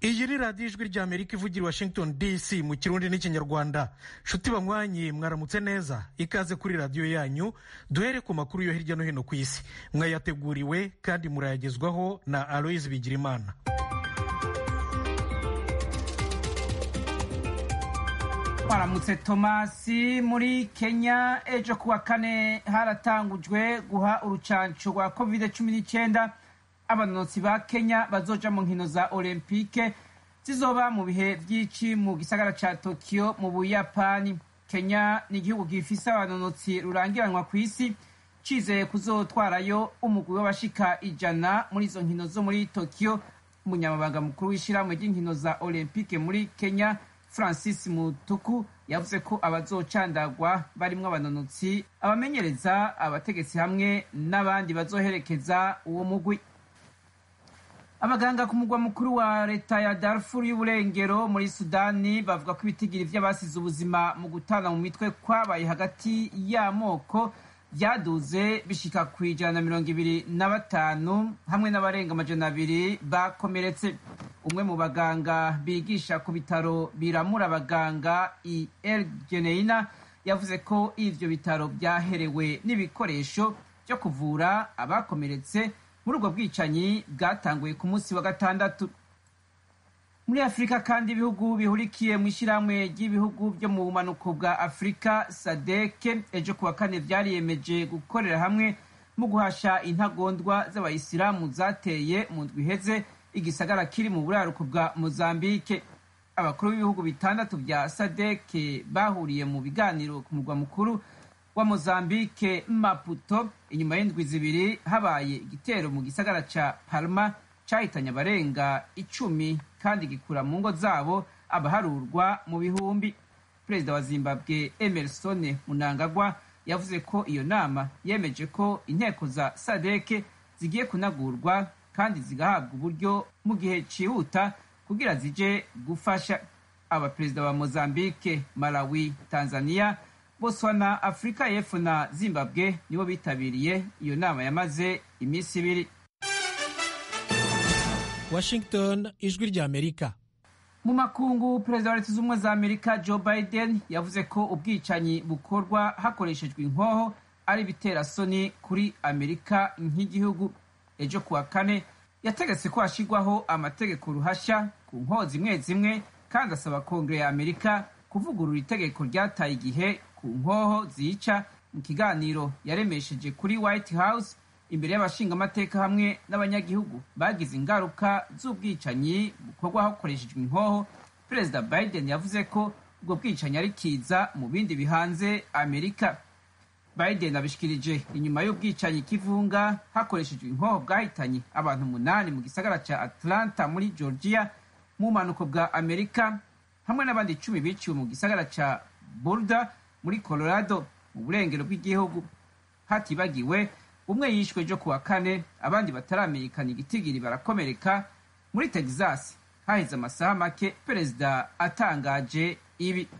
iyi ni radiyo ijwi rya amerika ivugira i washington dc mu kirundi n'ikinyarwanda nshuti banywanyi mwaramutse neza ikaze kuri radiyo yanyu duhere ku makuru yo hirya no hino ku isi mwayateguriwe kandi murayagezwaho na aloyizi bigirimana twaramutse tomasi muri kenya ejo kuwa kane haratangujwe guha urucanco rwa covid cumi n'icyenda abanonotsi ba kenya bazoja mu nkino za olympique zizoba mu bihe vy'ici mu gisagara ca tokyo mu buyapani kenya ni igihugu gifise abanonotsi rurangiranwa ku isi cizeye kuzotwarayo umugwi w'abashika ijana muri izo nkino zo muri tokyo umunyamabanga mukuru w'ishirahamwe ry'inkino za olympique muri kenya francis mutuku yavuze ko abazocandagwa barimwo abanonotsi abamenyereza abategetsi hamwe n'abandi bazoherekeza uwo mugwi abaganga ku mugwa mukuru wa leta ya darfur y'uburengero muri sudani bavuga ko ibitigiri vy'abasize ubuzima mu gutana mu mitwe kwabaye hagati y'amoko vyaduze bishika ku ijana na mirongo ibiri na batanu hamwe n'abarenga amajana abiri bakomeretse umwe mu baganga bigisha ku bitaro biramura abaganga i el geneina yavuze ko ivyo bitaro vyaherewe n'ibikoresho vyo kuvura abakomeretse muri ubwo bwicanyi bwatanguye ku munsi wa gatandatu muri afurika kandi ibihugu bihurikiye mu ishyirahamwe ry'ibihugu byo mu bumanuko bwa afurika sadeke ejo kuwa kane vyariyemeje gukorera hamwe mu guhasha intagondwa z'abayisilamu zateye mu ndwi iheze igisagara kiri mu buraruko bwa mozambike abakuru b'ibihugu bitandatu vya sadeke bahuriye mu biganiro ku murwa mukuru wa mozambike maputo inyuma y'indwi zibiri habaye igitero mu gisagara ca palma cahitanye abarenga icumi kandi gikura mu ngo zabo abaharurwa mu bihumbi perezida wa zimbabwe emerson munangagwa yavuze ko iyo nama yemeje ko inteko za sadeke zigiye kunagurwa kandi zigahabwa uburyo mu gihe cihuta kugira zije gufasha abaperezida ba mozambike malawi tanzania botswana afurika y'epfo na zimbabwe nibo bitabiriye iyo nama yamaze iminsi ibiri washington ijwi rya amerika mu makungu perezida wa leta z'ubumwe za amerika joe biden yavuze ko ubwicanyi bukorwa hakoreshejwe inkoho ari ibiterasoni kuri amerika nk'igihugu ejo kuwa kane yategetse ko hashyirwaho amategeko ruhashya ku nkoho zimwe zimwe kandi asaba kongere ya amerika kuvugurura itegeko ryataye igihe ku nkoho zica mu kiganiro yaremesheje kuri white house imbere y'abashingamateka hamwe n'abanyagihugu bagize ingaruka z'ubwicanyi bukorwa hakoreshejwe inkoho perezida biden yavuze ko ubwo bwicanyi ari kiza mu bindi bihanze amerika biden abishikirije inyuma y'ubwicanyi kivunga hakoreshejwe inkoho bwahitanye abantu umunani mu gisagara ca atlanta muri georgia mu bumanuko bwa amerika hamwe n'abandi icumi biciwe mu gisagara ca boulder muri colorado mu burengero bw'igihugu hatibagiwe umwe yishwe ejo kuwa kane abandi bataramenyekana igitigiri barakomereka muri texas haheze amasaha make perezida atangaje ibi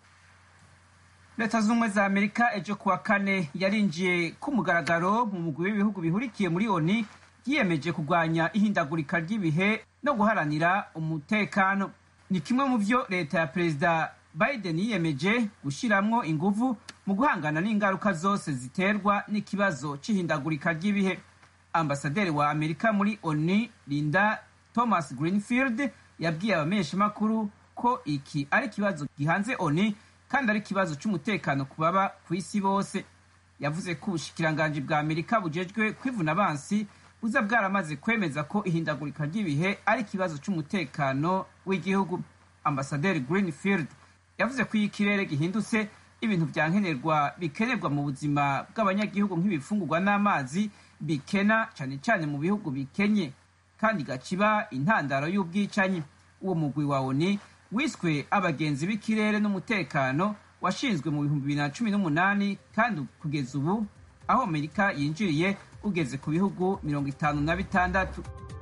leta z'ubumwe za amerika ejo kuwa kane yarinjiye ku mugaragaro mu mugwi w'ibihugu bihurikiye muri oni yiyemeje kurwanya ihindagurika ry'ibihe no guharanira umutekano ni kimwe mu vyo leta ya perezida biden yiyemeje gushiramwo inguvu mu guhangana n'ingaruka zose ziterwa n'ikibazo c'ihindagurika ry'ibihe ambasaderi wa amerika muri oni linda thomas greenfield yabwiye abamenyeshamakuru ko iki ari ikibazo gihanze oni kandi ari ikibazo c'umutekano ku baba ku isi bose yavuze ko ubushikiranganji bwa amerika bujejwe kwivuna abansi buza bwaramaze kwemeza ko ihindagurika ry'ibihe ari ikibazo c'umutekano w'igihugu ambasaderi greenfield yavuze ko iyo ikirere gihindutse ibintu vya nkenerwa bikenerwa mu buzima bw'abanyagihugu nk'ibifungurwa n'amazi bikena cane cane mu bihugu bikenye kandi gaciba intandaro y'ubwicanyi uwo mugwi wa oni wiswe abagenzi b'ikirere n'umutekano washinzwe mu bihumbi bibiri na cumi n'umunani kandi kugeza ubu aho amerika yinjiriye ugeze ku bihugu mirongo itanu na bitandatu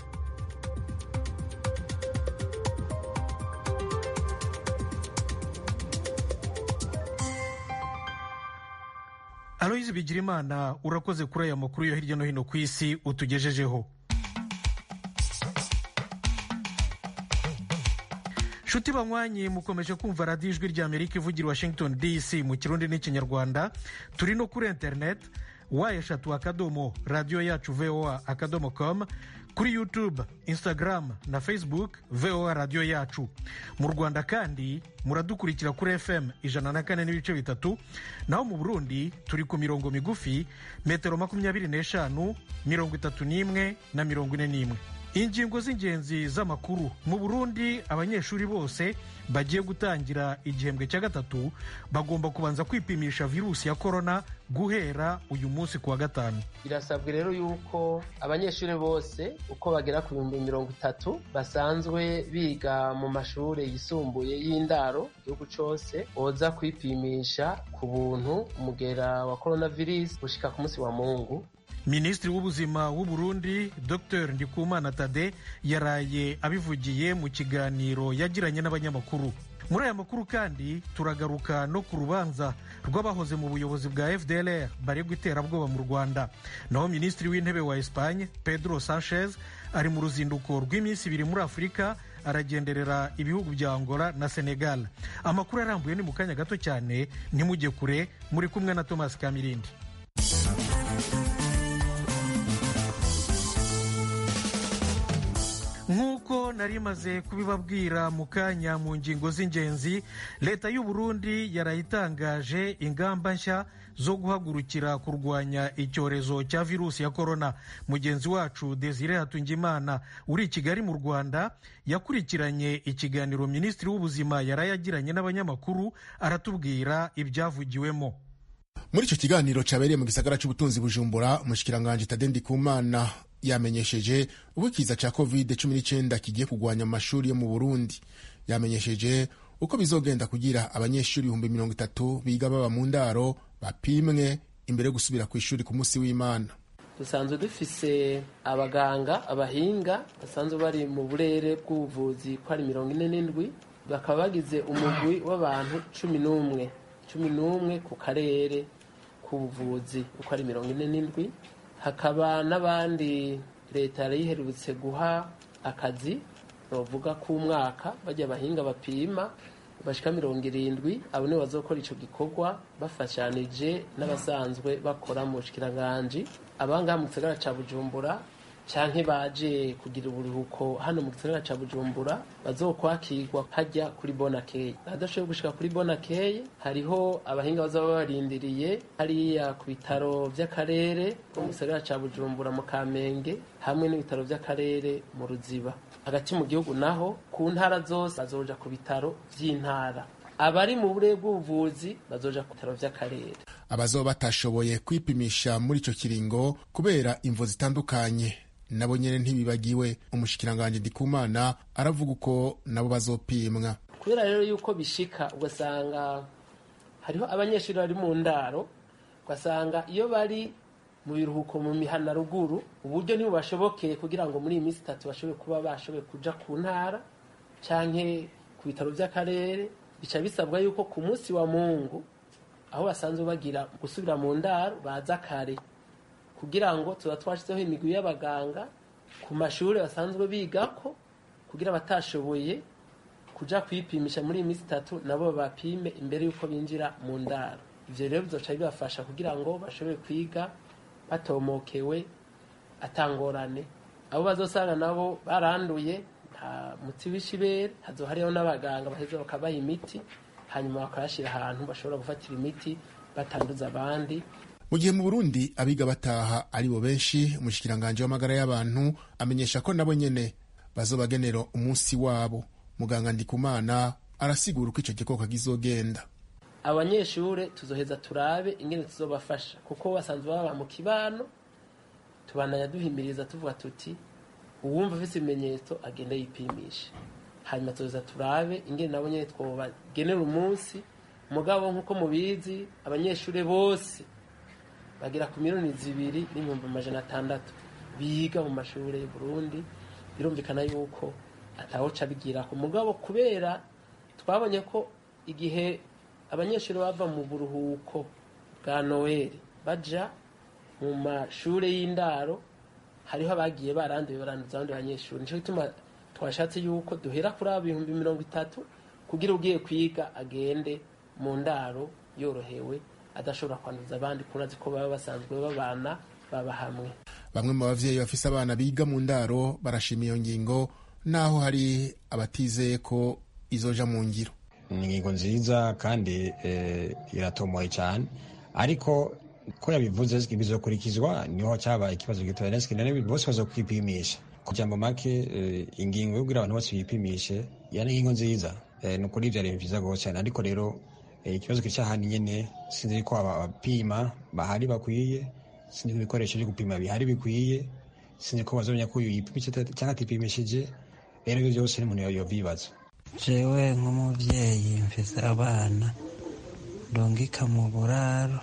aloyizi bigirimana urakoze kuri aya makuru yo hirya no hino ku isi utugejejeho nshuti banywanyi mukomeje kumva radiyo ijwi ry'amerika ivugira washington dc mu kirundi n'ikinyarwanda turi no kuri interineti wa eshatu akadomo radiyo yacu voa akadomo com kuri youtube instagram na facebook voa radiyo yacu mu rwanda kandi muradukurikira kuri fm ijana na kane n'ibice bitatu naho mu burundi turi ku mirongo migufi metero makumyabiri n'eshanu mirongo itatu n'imwe na mirongo ine n'imwe ingingo z'ingenzi z'amakuru mu burundi abanyeshuri bose bagiye gutangira igihembwe cya gatatu bagomba kubanza kwipimisha virusi ya korona guhera uyu munsi ku wa gatanu birasabwa rero yuko abanyeshuri bose uko bagera ku bihumbi mirongo itatu basanzwe biga mu mashuri yisumbuye y'indaro igihugu cyose boza kwipimisha ku buntu umugera wa korona virusi gushika ku munsi wa mungu minisitiri w'ubuzima w'u Burundi dr ndikumana tade yaraye abivugiye mu kiganiro yagiranye n'abanyamakuru muri aya makuru kandi turagaruka no ku rubanza rw'abahoze mu buyobozi bwa fdlr baregwa iterabwoba mu rwanda naho minisitiri w'intebe wa espagne pedro sanchez ari mu ruzinduko rw'iminsi ibiri muri afurika aragenderera ibihugu bya angola na senegal amakuru arambuye ni mu kanya gato cyane ntimujye kure muri kumwe na thomas kamirindi nk'uko nari maze kubibabwira mu kanya mu ngingo z'ingenzi leta y'u Burundi yarayitangaje ingamba nshya zo guhagurukira kurwanya icyorezo cya virusi ya korona mugenzi wacu desire hatungimana uri i kigali mu rwanda yakurikiranye ikiganiro minisitiri w'ubuzima yarayagiranye n'abanyamakuru aratubwira ibyavugiwemo muri icyo kiganiro cyabereye mu gisagara cy'ubutunzi bujumbura umushikiranganji tade ndikumana yamenyesheje uko ikiza cya covid cumi n'icyenda kigiye kurwanya amashuri yo mu burundi yamenyesheje uko bizogenda kugira abanyeshuri ibihumbi mirongo itatu biga baba mu ndaro bapimwe imbere yo gusubira ku ishuri ku munsi w'imana dusanzwe dufise abaganga abahinga basanzwe bari mu burere bw'ubuvuzi ko ari mirongo ine n'indwi bakaba bagize umugwi w'abantu cumi n'umwe cumi n'umwe ku karere k'ubuvuzi uko ari mirongo ine n'indwi hakaba n'abandi leta yari yiherutse guha akazi bavuga k'umwaka bajya abahinga bapima bashika mirongo irindwi abo nibo bazokora ico gikorwa bafashanije n'abasanzwe bakora mu bushikiranganje abangaha mu gisagara ca bujumbura canke baje kugira uburuhuko hano mu gisagara ca bujumbura bazokwakirwa hajya kuri bonakeye adashoboye gushika kuri bonakeye hariho abahinga bazaba barindiriye hariya ku bitaro vy'akarere ko mu gisagara ca bujumbura mu kamenge hamwe n'ibitaro vy'akarere mu ruziba hagati mu gihugu naho ku ntara zose bazoja ku bitaro vy'intara abari mu burere bw'ubuvuzi bazoja ku bitaro vy'akarere abazoba batashoboye kwipimisha muri ico kiringo kubera imvo zitandukanye nabo nyene ntibibagiwe umushikiranganji ndikumana aravuga uko nabo bazopimwa kubera rero yuko bishika ugasanga hariho abanyeshuri bari mu ndaro ugasanga iyo bari mu biruhuko mu mihana ruguru uburyo ntibubashobokeye kugira ngo muri iyi minsi itatu bashobore kuba bashoboye kuja ku ntara canke ku bitaro vy'akarere bica bisabwa yuko ku munsi wa mungu aho basanzwe bagira gusubira mu ndaro baza kare kugira ngo tuba twashyizeho imigwi y'abaganga ku mashuri basanzwe bigako kugira abatashoboye kuja kwipimisha muri iyi minsi itatu nabo bapime imbere y'uko binjira mu ndaro ivyo rero bizoca bibafasha kugira ngo bashobore kwiga batomokewe atangorane abo bazosanga nabo baranduye nta muti w'ishibere hazo hariho n'abaganga baheza bakabaha imiti hanyuma bakayashyira ahantu bashobora gufatira imiti batanduza abandi mu gihe mu burundi abiga bataha ari bo benshi umushikiranganji w'amagara y'abantu amenyesha ko nabo nyene bazobagenera umunsi wabo muganga ndikumana arasigura uko ico gikoko kizogenda abanyeshure tuzoheza turabe ingene tuzobafasha kuko basanzwe baba mu kibano tubandanya duhimiriza tuvuga tuti uwumva afise ibimenyetso agenda yipimisha hanyuma tuzoza turabe ingene nabo nyene twobagenera umunsi mugabo nk'uko mubizi abanyeshure bose bagera ku miliyoni zibiri n'ibihumbi amajana atandatu biga mu mashuri y'u Burundi birumvikana yuko atawoca bigira ku mugabo kubera twabonye ko igihe abanyeshuri bava mu buruhuko bwa noheli baja mu mashuri y'indaro hariho abagiye baranduye baranduza abandi banyeshuri nico gituma twashatse yuko duhera kuri abo ibihumbi mirongo itatu kugira ugiye kwiga agende mu ndaro yorohewe adashobora kwanduza abandi kurazi ko baba basanzwe babana baba hamwe bamwe mu bavyeyi bafise abana biga mu ndaro barashima iyo ngingo naho hari abatizeye ko izoja mu ngiro ni ingingo nziza kandi iratomoye cyane ariko ko yabivuze bizokurikizwa niho cyaba ikibazo gitoya none bose bazokwipimisha kugira ngo make ingingo yo kugira abantu bose bipimishe yani ingingo nziza ni ukuri ibyo bintu byiza rwose cyane ariko rero ikibazo kiri cyahandi nyine sinzi ko abapima bahari bakwiye sinzi ko ibikoresho byo gupima bihari bikwiye sinzi ko bazomenya ko uyu yipimisha cyangwa atipimishije rero ibyo byose n'umuntu yobibaza jewe nk'umubyeyi mfise abana ndungika mu buraro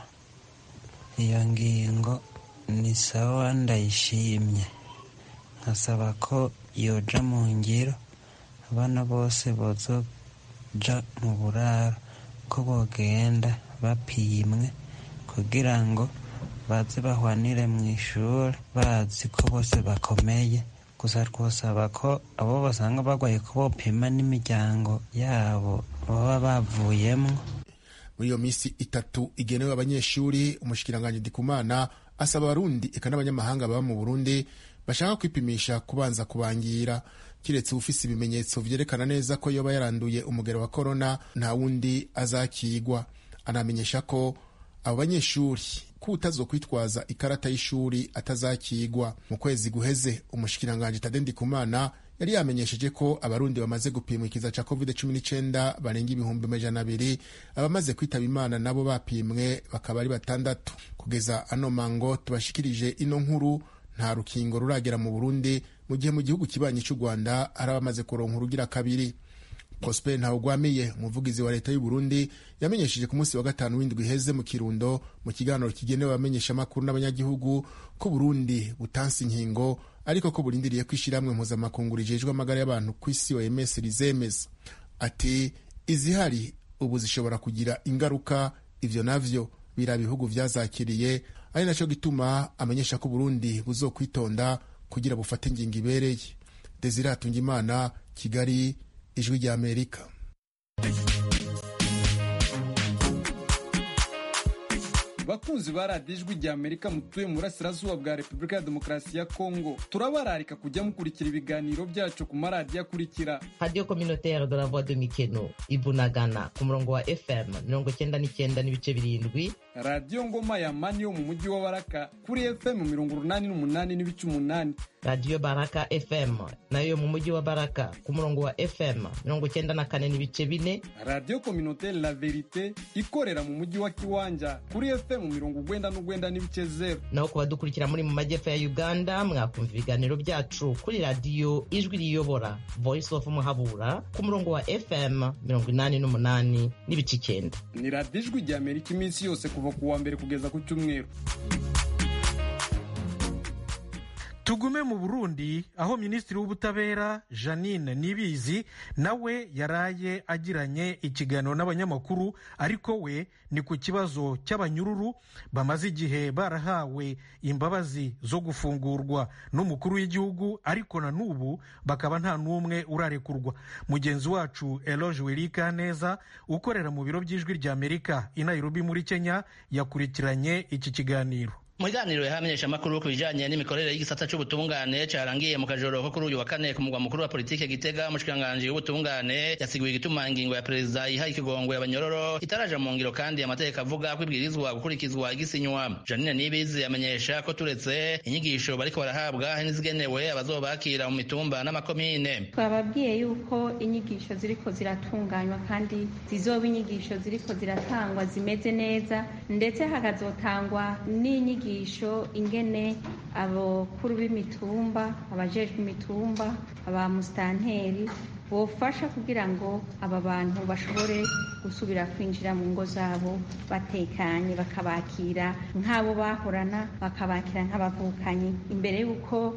iyo ngingo ni sawa ndayishimye nkasaba ko yoja mu ngiro abana bose bozoja mu buraro ko bogenda bapimwe kugira ngo baze bahwanire mu ishuri bazi ko bose bakomeye gusa twosaba ko abo basanga barwaye ko bopima n'imiryango yabo baba bavuyemo muri iyo minsi itatu igenewe abanyeshuri umushikiranganji ndikumana asaba abarundi eka n'abanyamahanga baba mu burundi bashaka kwipimisha kubanza kubangira kiretse ufise ibimenyetso vyerekana neza ko yoba yaranduye umugero wa korona nta wundi azakigwa anamenyesha ko abo banyeshuri ko utazokwitwaza ikarata y'ishuri atazakigwa mu kwezi guheze umushikiranganji tade ndikumana yari yamenyesheje ko abarundi bamaze gupimwa ikiza ca covid 19 barenga ibihumbi amajana abiri abamaze kwitaba imana nabo bapimwe bakaba ari batandatu kugeza ano mango tubashikirije ino nkuru nta rukingo ruragera mu burundi mu gihe mu gihugu kibanyi cy'u rwanda hari abamaze kuronka urugira kabiri prosper ntawugwamiye umuvugizi wa leta y'u burundi yamenyesheje ku munsi wa gatanu w'indwi iheze mu kirundo mu kiganiro kigenewe abamenyeshamakuru n'abanyagihugu ko burundi butansi inkingo ariko ko burindiriye ko ishyirahamwe mpuzamakungu rijejwe amagara y'abantu ku isi oms rizemeza ati izihari ubu zishobora kugira ingaruka ivyo navyo bira bihugu vyazakiriye ari naco gituma amenyesha ko burundi buzokwitonda kugira bufate ingingo ibereye desire hatungimana kigali ijwi rya amerika bakunzi ba radiyo ijwi rya amerika mutuye mu burasirazuba bwa repubulika ya demokarasi ya kongo turabararika kujya mukurikira ibiganiro byacu ku maradiyo akurikira radiyo kominotere de la voix de mikeno ibunagana ku murongo wa fm mirongo cyenda n'icyenda n'ibice birindwi radiyo ngoma ya mani yo mu mujyi wa baraka kuri fm mirongo urunani n'umunani n'ibice umunani radiyo baraka fm nayo yo mu mujyi wa baraka ku murongo wa fm mirongo cyenda na kane n'ibice bine radiyo kominotere la verite ikorera mu mujyi wa kiwanja kuri fm mirongo ugwenda n'ugwenda n'ibice zeru naho ku badukurikira muri mu majyepfo ya uganda mwakumva ibiganiro byacu kuri radiyo ijwi riyobora voice of muhabura ku murongo wa fm mirongo inani n'umunani n'ibice icyenda ni radiyo ijwi rya amerika iminsi yose kuva ku wa mbere kugeza ku cyumweru tugume mu burundi aho minisitiri w'ubutabera janine nibizi nawe yaraye agiranye ikiganiro n'abanyamakuru ariko we ni ku kibazo cy'abanyururu bamaze igihe barahawe imbabazi zo gufungurwa n'umukuru w'igihugu ariko na n'ubu bakaba nta n'umwe urarekurwa mugenzi wacu eloge werika neza ukorera mu biro by'ijwi rya amerika i nairobi muri kenya yakurikiranye iki kiganiro mu biganiro yahamenyesha amakuru ku bijanye n'imikorere y'igisata c'ubutungane carangiye mu kajoro ko kuri uyu wa kane ku mugwa mukuru wa politike gitega umushikiranganji w'ubutungane yasiguye igituma ingingo ya perezida iha ikigongwe abanyororo itaraja mu ngiro kandi amategeko avuga ko ibwirizwa gukurikizwa igisinywa janine nibizi yamenyesha ko turetse inyigisho bariko barahabwa hari n'izigenewe abazobakira mu mitumba n'amakomine twababwiye yuko inyigisho ziriko ziratunganywa kandi zizoba inyigisho ziriko ziratangwa zimeze neza ndetse hakazotangwa n'inyigisho inyigisho ingene abakuru b'imitumba abajejwe imitumba aba musitanteri bofasha kugira ngo aba bantu bashobore gusubira kwinjira mu ngo zabo batekanye bakabakira nk'abo bahorana bakabakira nk'abavukanyi imbere y'uko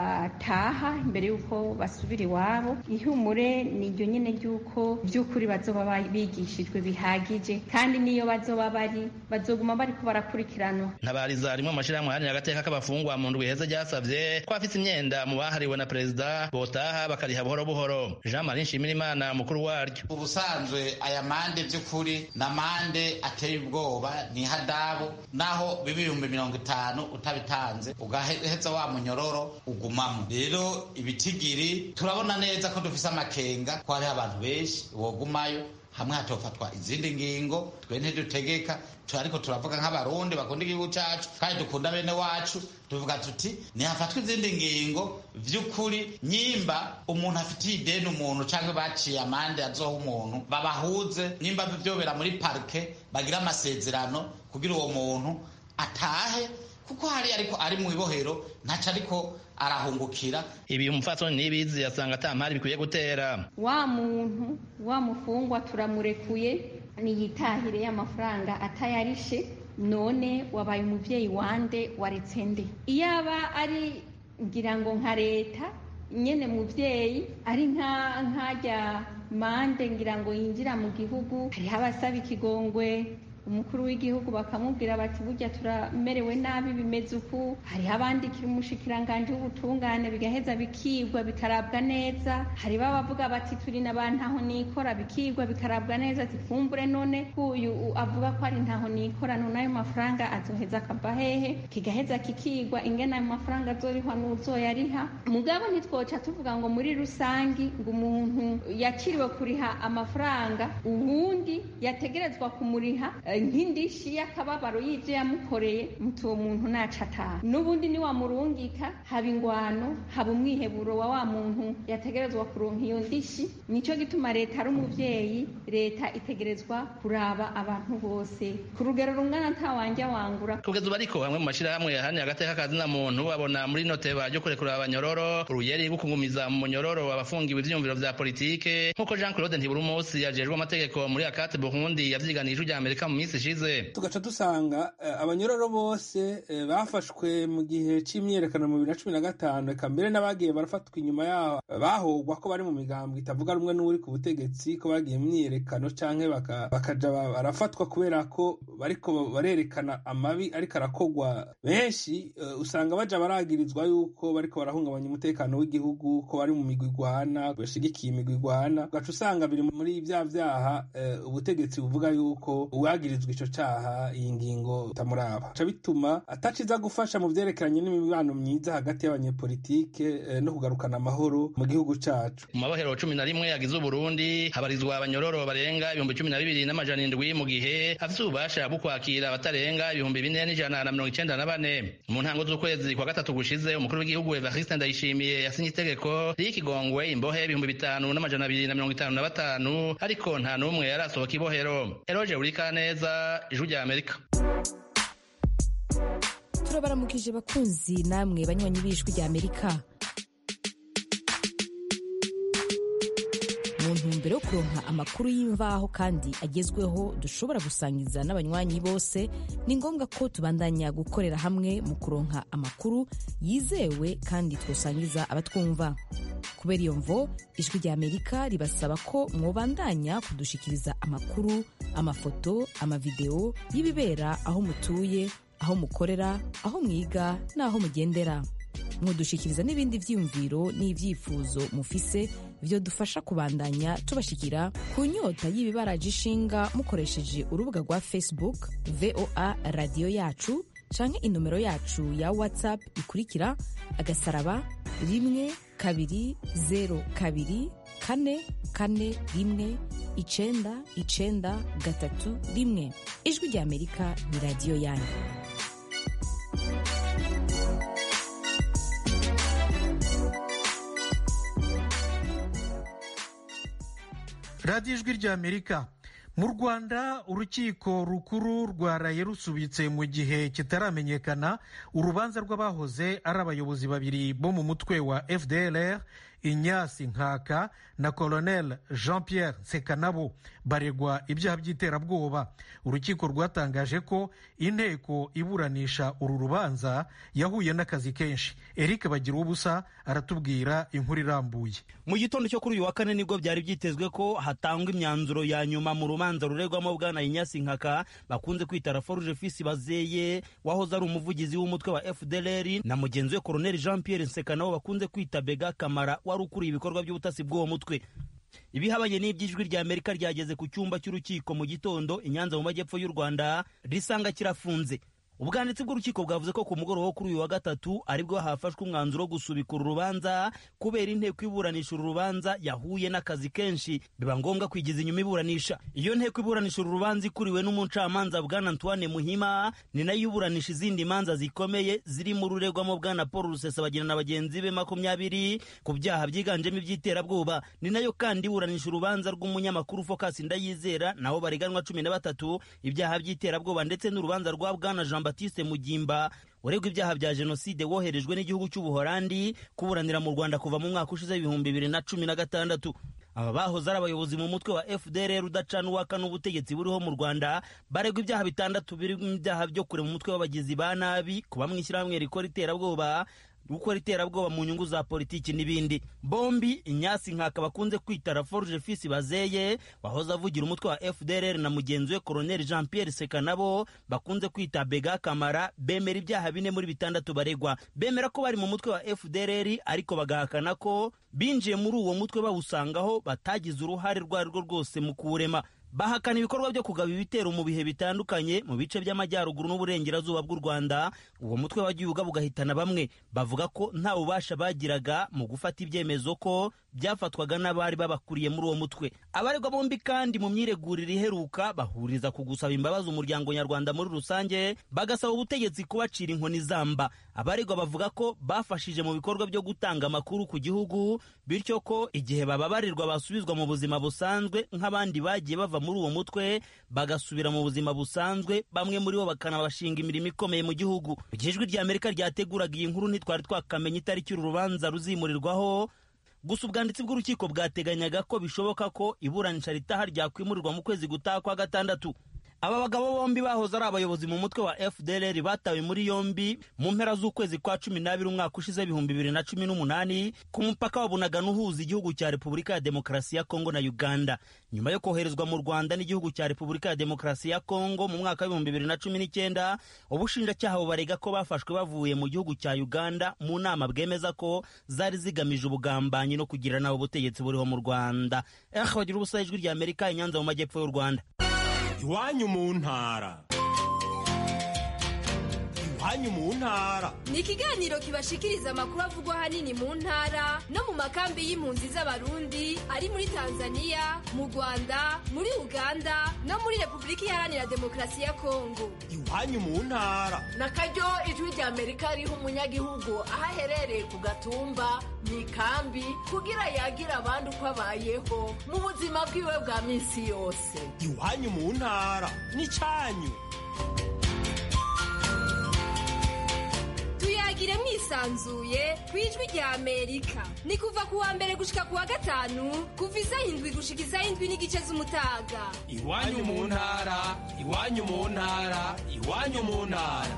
bataha imbere y'uko basubira iwabo ihumure ni iryo nyine ry'uko by'ukuri bazoba bigishijwe bihagije kandi n'iyo bazoba bari bazoguma bariko barakurikiranwa ntabariza rimwe mu mashyirahamwe ahanira agateka k'abafungwa mu ndwi heza ryasavye ko abafite imyenda mu bahariwe na perezida botaha bakariha buhoro buhoro jean marie nshimirimana mukuru waryo ubusanzwe aya mande by'ukuri na mande ateye ubwoba ni hadabu naho biba ibihumbi mirongo itanu utabitanze ugaheza wa munyororo ugumamo rero ibitigiri turabona neza ko dufise amakenga ko hariho abantu benshi wogumayo hamwe hatofatwa izindi ngingo twe ntidutegeka ariko turavuga nk'abarundi bakunda igihugu cyacu kandi dukunda bene wacu tuvuga tuti ntihafatwa izindi ngingo vy'ukuri nyimba umuntu afitiye ideni umuntu cyangwa baciye amande azoha umuntu babahuze nyimba vyobera muri parike bagira amasezerano kugira uwo muntu atahe kuko hari ariko ari mu ibohero ntaco ariko arahungukira ibi umupfasoni n'ibizi yasanga ata mpari bikwiye gutera wa muntu wa mufungwa turamurekuye niyitahire y'amafaranga atayarishe none wabaye umuvyeyi wande waretse nde iyaba ari ngira ngo nka leta nyene muvyeyi ari nka nkajya mande ngira ngo yinjira mu gihugu hariho abasaba ikigongwe umukuru w'igihugu bakamubwira bati burya turamerewe nabi bimeze uku hariho abandikira umushikiranganje w'ubutungane bigaheza bikigwa bikarabwa neza hari babavuga bati turi n'abantu aho nikora bikigwa bikarabwa neza ati fumbure none uyu avuga ko ari ntaho nikora none ayo mafaranga azoheza akava hehe kigaheza kikigwa ingene ayo mafaranga azorihwa n'uzoyariha mugabo ntitwoca tuvuga ngo muri rusangi ngo umuntu yakiriwe kuriha amafaranga uwundi yategerezwa kumuriha nk'indishi y'akababaro y'ibyo yamukoreye muti uwo muntu naca ataha n'ubundi niwamurungika haba ingwano haba umwiheburo wa wa muntu yategerezwa kuronka iyo ndishi nicyo gituma leta ari umuvyeyi leta itegerezwa kuraba abantu bose ku rugero rungana ntawanja wangura kugeza ubu ariko bamwe mu mashyirahamwe yahanira agateka kazina muntu babona muri noteba ryo kurekura abanyororo uruyeri rwo kugumiza mu munyororo abafungiwe ivyiyumviro vya politike nk'uko jean claude ntiburumusi yajejwe amategeko muri akate burundi yavyiganije rya amerika mu minsi ishize tugaca dusanga abanyororo bose bafashwe mu gihe c'imyiyerekano mu bibiri na cumi na gatanu eka mbere n'abagiye barafatwa inyuma yaho bahogwa ko bari mu migambo itavuga rumwe n'uri ku butegetsi ko bagiye mu myiyerekano canke bakaja barafatwa kubera ko bariko barerekana amabi ariko arakogwa benshi usanga baja baragirizwa yuko bariko barahungabanya umutekano w'igihugu ko bari mu migwi igwana bashigikiye imigwi igwana ugaca usanga biri muri vya vyaha ubutegetsi buvuga yuko uwagirizwa ico caha iyi ngingo tamuraba ca bituma ataciza gufasha mu vyerekeranye n'imibano myiza hagati y'abanyepolitike no kugarukana amahoro mu gihugu cacu mu mabohero cumi na rimwe yagize uburundi habarizwa abanyororo barenga ibihumbi cumi na bibiri n'amajana indwi mu gihe afise ububasha bwo kwakira abatarenga ibihumbi bine n'ijana na mirongo icenda na bane mu ntango z'ukwezi kwa gatatu gushize umukuru w'igihugu evariste ndayishimiye yasinye itegeko ry'ikigongwe imbohe ibihumbi bitanu n'amajana abiri na mirongo itanu na batanu ariko nta n'umwe yarasohoka ibohero eroje urika neza ijwi rya amerika turabaramukije bakunzi namwe banywanyi b'ijwi rya amerika mu ntumbero yo kuronka amakuru y'imvaho kandi agezweho dushobora gusangiza n'abanywanyi bose ni ngombwa ko tubandanya gukorera hamwe mu kuronka amakuru yizewe kandi twosangiza abatwumva kubera iyo mvo ijwi rya amerika ribasaba ko mwobandanya kudushikiriza amakuru amafoto amavideo y'ibibera aho mutuye aho mukorera aho mwiga n'aho mugendera mudushikiriza n'ibindi vyiyumviro n'ivyifuzo mufise vyo dufasha kubandanya tubashikira ku nyota y'ibibaraje ishinga mukoresheje urubuga rwa facebook voa radiyo yacu canke inomero yacu ya whatsapp ikurikira agasaraba rimwe kabiri zero kabiri kane kane rimwe icenda icenda gatatu rimwe ijwi rya amerika ni radiyo yanyu radiyo ijwi rya amerika mu rwanda urukiko rukuru rwaraye rusubitse mu gihe kitaramenyekana urubanza rw'abahoze ari abayobozi babiri bo mu mutwe wa fdlr inyasi nkaka na colonel jean pierre nsekanabo baregwa ibyaha by'iterabwoba urukiko rwatangaje ko inteko iburanisha uru rubanza yahuye n'akazi kenshi eric bagira ubusa aratubwira inkuru irambuye mu gitondo cyo kuri uyu wa kane nibwo byari byitezwe ko hatangwa imyanzuro ya nyuma mu rubanza ruregwamo bwana inyasi nkaka bakunze kwita raforuje fisi bazeye wahoze ari umuvugizi w'umutwe wa fdlr na mugenzi we colonel jean pierre nsekanabo bakunze kwita bega kamara wari ukuriye ibikorwa by'ubutasi bw'uwo mutwe ibihabanye n'iby'ijwi rya amerika ryageze ku cyumba cy'urukiko mu gitondo i nyanza mu majyepfo y'u rwanda risanga kirafunze ubwanditsi bw'urukiko bwavuze ko ku mugoroba wo kuri uyu wa gatatu aribwo hafashwe umwanzuro wo gusubika uru rubanza kubera inteko iburanisha uru rubanza yahuye n'akazi kenshi biba ngombwa kwigiza inyuma iburanisha iyo nteko iburanisha uru rubanza ikuriwe n'umucamanza bwana antoine muhima ni nayo iburanisha izindi manza zikomeye zirimo ururegwamo bwana paul rusesabagina na bagenzi be makumyabiri ku byaha byiganjemo iby'iterabwoba ni nayo kandi iburanisha urubanza rw'umunyamakuru focus ndayizera nabo bareganwa cumi na batatu ibyaha by'iterabwoba ndetse n'urubanza rwa bwana jean batiste mugimba uregwa ibyaha bya jenoside woherejwe n'igihugu cy'ubuholandi kuburanira mu rwanda kuva mu mwaka ushize ibihumbi bibiri na cumi na gatandatu aba bahoze ari abayobozi mu mutwe wa fdr udacana uwaka n'ubutegetsi buriho mu rwanda baregwa ibyaha bitandatu birimo ibyaha byo kure mu mutwe w'abagizi ba nabi kuba mu ishyirahamwe rikora iterabwoba gukora iterabwoba mu nyungu za politiki n'ibindi bombi inyasi nkaka bakunze kwita raforuje fisi bazeye wahoze avugira umutwe wa fdr na mugenzi we colonel jean pierre sekanabo bakunze kwita bega kamara bemera ibyaha bine muri bitandatu baregwa bemera ko bari mu mutwe wa fdr ariko bagahakana ko binjiye muri uwo mutwe bawusangaho batagize uruhare rwo ari rwo rwose mu kuwurema bahakana ibikorwa byo kugaba ibitero mu bihe bitandukanye mu bice by'amajyaruguru n'uburengerazuba bw'u rwanda uwo mutwe wagiye ugaba ugahitana bamwe bavuga ko nta bubasha bagiraga mu gufata ibyemezo ko byafatwaga n'abari babakuriye muri uwo mutwe abaregwa bombi kandi mu myiregurire iheruka bahuriza ku gusaba imbabazi umuryango nyarwanda muri rusange bagasaba ubutegetsi kubacira inkoni zamba abaregwa bavuga ko bafashije mu bikorwa byo gutanga amakuru ku gihugu bityo ko igihe bababarirwa basubizwa mu buzima busanzwe nk'abandi bagiye bava muri uwo mutwe bagasubira mu buzima busanzwe bamwe muri bo bakanabashinga imirimo ikomeye mu gihugu mu gihe ijwi ry'amerika ryateguraga iyi nkuru ntitwari twakamenya itariki uru rubanza ruzimurirwaho gusa ubwanditsi bw'urukiko bwateganyaga ko bishoboka ko iburanisha ritaha ryakwimurirwa mu kwezi gutaha kwa gatandatu aba bagabo bombi bahoze ari abayobozi mu mutwe wa fdr batawe muri yombi mu mpera z'ukwezi kwa cumi n'abiri umwaka ushize ibihumbi bibiri na cumi n'umunani ku mupaka wa bunagana uhuza igihugu cya repubulika ya demokarasi ya kongo na uganda nyuma yo koherezwa mu rwanda n'igihugu cya repubulika ya demokarasi ya kongo mu mwaka w'ibihumbi bibiri na cumi n'icyenda ubushinjacyaha bubarega ko bafashwe bavuye mu gihugu cya uganda mu nama bwemeza ko zari zigamije ubugambanyi no kugira nawe ubutegetsi buriho mu rwanda eh bagira ubusa ijwi rya amerika inyanza mu majyepfo y'u rwanda iwanyu mu ntara iwanyu mu ntara ni ikiganiro kibashikiriza amakuru avugwa ahanini mu ntara no mu makambi y'impunzi z'abarundi ari muri tanzania mu rwanda muri uganda no muri repubulika iharanira demokarasi ya kongo iwanyu mu ntara na karyo ijwi rya amerika riha umunyagihugu aho aherereye ku gatumba mu ikambi kugira yagira abandi uko abayeho mu buzima bwiwe bwa minsi yose iwanyu mu ntara n'icyanyu tuyagire mwisanzuye ku ijwi rya amerika ni kuva ku wa mbere gushika ku wa gatanu kuva isaha indwi gushika isaha indwi n'igice z'umutaga iwanyu mu ntara iwanyu mu ntara iwanyu mu ntara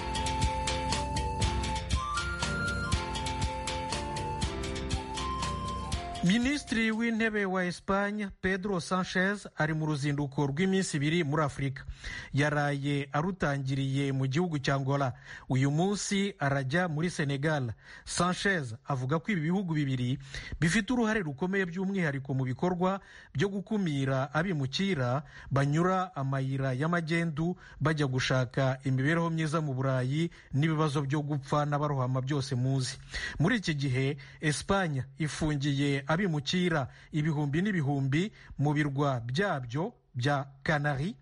minisitiri w'intebe wa esipanye pedro sanchez ari mu ruzinduko rw'iminsi ibiri muri afurika yaraye arutangiriye mu gihugu cya angola uyu munsi arajya muri senegal sanchez avuga ko ibi bihugu bibiri bifite uruhare rukomeye by'umwihariko mu bikorwa byo gukumira abimukira banyura amayira y'amagendu bajya gushaka imibereho myiza mu burayi n'ibibazo byo gupfa n'abarohama byose muzi muri iki gihe esipanye ifungiye abimukira ibihumbi n'ibihumbi mu birwa byabyo bya kanari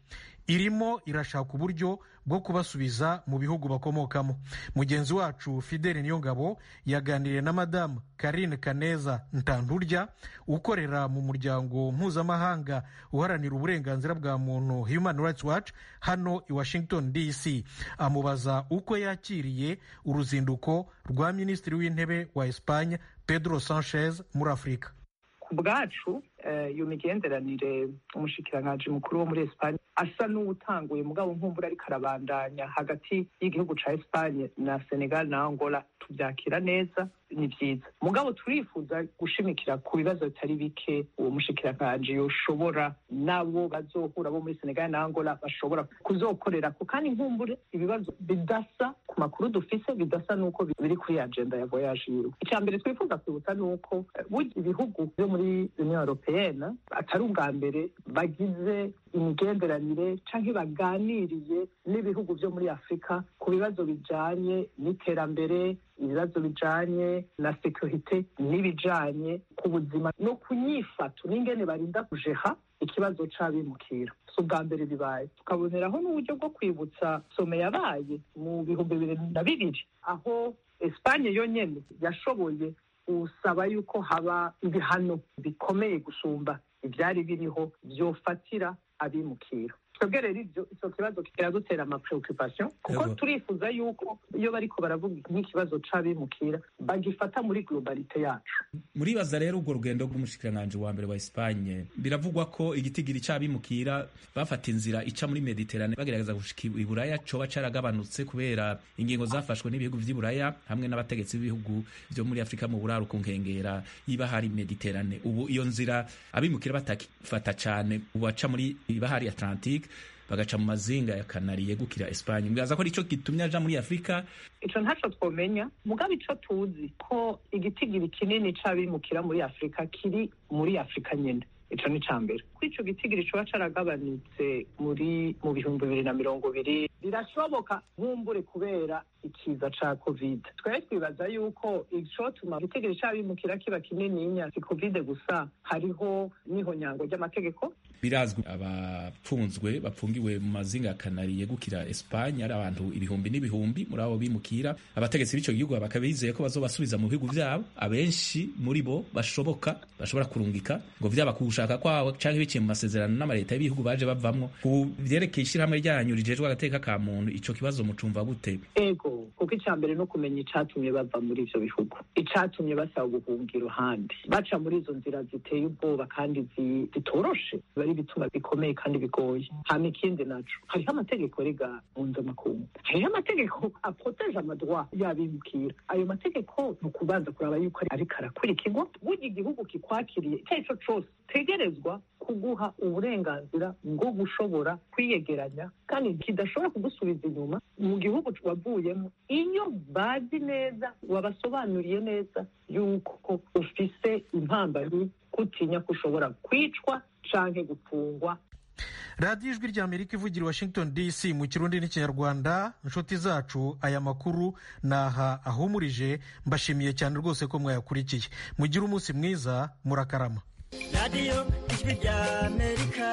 irimo irashaka uburyo bwo kubasubiza mu bihugu bakomokamo mugenzi wacu fidele niyongabo yaganiriye na madamu karine kaneza ntanturya ukorera mu muryango mpuzamahanga uharanira uburenganzira bwa muntu human rights watch hano i washington dc amubaza uko yakiriye uruzinduko rwa minisitiri w'intebe wa espanye pedro sanchez muri afurika ku bwacu iyo migenderanire umushikiranganji mukuru wo muri esipanye asa n'uwutanguye mugabo nkumbura ariko arabandanya hagati y'igihugu ca esipanye na senegal na angola tubyakira neza ni byiza mugabo turifuza gushimikira ku bibazo bitari bike uwo mushikiranganji yoshobora nabo bazohura bo muri senegal na angola bashobora kuzokorera ko kandi nkumbure ibibazo bidasa ku makuru dufise bidasa n'uko biri kuri agenda ya voyage yiwe icya mbere twifuza kwibutsa ni uko burya ibihugu byo muri union européenne atari ubwa mbere bagize imigenderanire canke baganiriye n'ibihugu byo muri afurika ku bibazo bijanye n'iterambere ibibazo bijanye na sekirite n'ibijanye ku buzima no ku nyifato n'ingene barinda kujeha ikibazo c'abimukira si ubwa mbere bibaye tukaboneraho n'uburyo bwo kwibutsa some yabaye mu bihumbi bibiri na bibiri aho esipanye yonyene yashoboye gusaba yuko haba ibihano bikomeye gusumba ibyari biriho byofatira abimukira twebwe rero ibyo icyo kibazo kiradutera amapreoccupation kuko turifuza yuko iyo bariko baravuga nk'ikibazo c'abimukira bagifata muri globalite yacu muribaza rero urwo rugendo rw'umushikiranganji wa mbere wa Espagne biravugwa ko igitigiri c'abimukira bafata inzira ica muri Mediterane bagerageza gushika i Buraya coba caragabanutse kubera ingingo zafashwe n'ibihugu vy'i Buraya hamwe n'abategetsi b'ibihugu vyo muri Afrika mu buraro ku nkengera y'ibahari Mediterane ubu iyo nzira abimukira batakifata cane ubu baca muri ibahari Atlantique bagaca mu mazinga ya kanari yegukira Espanye mwibaza ko arico gitumye aja muri Afrika ico ntaco twomenya mugabo ico tuzi ko igitigiri kinini c'abimukira muri Afrika kiri muri Afrika nyene ico ni ca mbere ko ico gitigiri coba caragabanutse muri mu bihumbi bibiri na mirongo ibiri birashoboka nkumbure kubera ikiza ca covid twari twibaza yuko icotuma igitigiri c'abimukira kiba kinininya si covid gusa hariho n'ihonyango ry'amategeko birazwi abapfunzwe bapfungiwe mu mazinga ya kanari yegukira Espanye ari abantu ibihumbi n'ibihumbi muri abo bimukira abategetsi b'ico gihugu bakaba bizeye ko bazobasubiza mu bihugu vyabo abenshi muri bo bashoboka bashobora kurungika ngo vyaba ku gushaka kwabo canke biciye mu masezerano n'amaleta y'ibihugu baje bavamwo ku vyerekeye ishirahamwe ryanyu rijejwe agateka ka muntu ico kibazo mucumva gute ego kuko icya mbere no kumenya icatumye bava muri ivyo bihugu icatumye basaba guhunga iruhande baca muri izo nzira ziteye ubwoba kandi zitoroshe bari bituma bikomeye kandi bigoye hama ikindi naco hariho amategeko rega mpuzamakungu hariho amategeko aproteje amadroit y'abimukira ayo mategeko ni ukubanza kuraba yuko ariko arakurikirwa burya igihugu kikwakiriye icyo ari cyo cose tegerezwa kuguha uburenganzira bwo gushobora kwiyegeranya kandi kidashobora kugusubiza inyuma mu gihugu wavuyemo iyo bazi neza wabasobanuriye neza yuko ufise impambano kutinya ko ushobora kwicwa canke gufungwa radiyo ijwi rya amerika ivugira washington dc mu kirundi n'ikinyarwanda inshuti zacu aya makuru naha ahumurije mbashimiye cyane rwose ko mwayakurikiye mugire umunsi mwiza murakarama radiyo ijwi rya amerika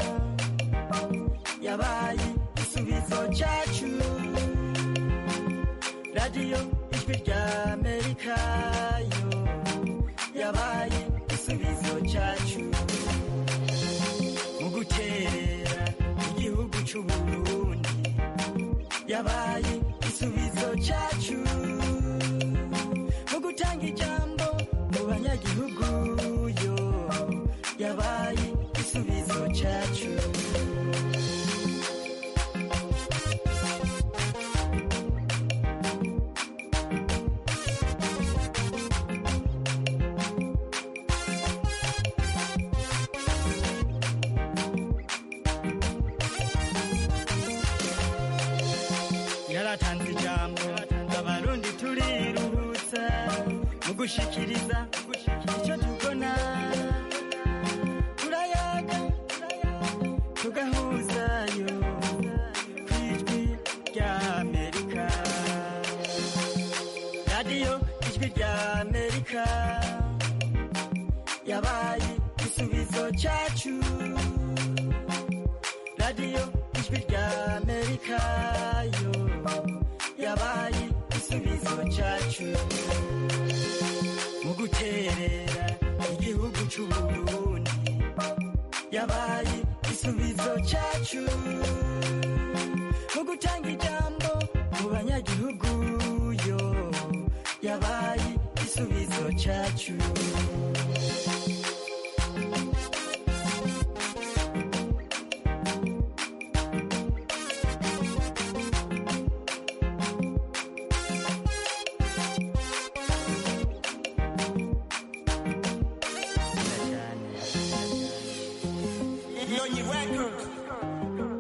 yabaye igisubizo cyacu radiyo ijwi rya amerika yo yabaye igisubizo cyacu mu guterera igihugu cy'uburundi yabaye igisubizo cyacu mu gutanga ijambo mu banyagihugu yo yabaye igisubizo cyacu yaratanze ijambo abarundi turiruhutsa mu gushikiriza icyo tubona turayaga tugahuzayo ku ijwi rya amerika radiyo ijwi rya amerika yabaye igisubizo cyacu radiyo ijwi amerika yo yabaye igisubizo cyacu mu guterera igihugu cy'uburundi yabaye igisubizo cyacu mu gutanga ijambo mu banyagihugu yo yabaye igisubizo cyacu Nyonyi Records.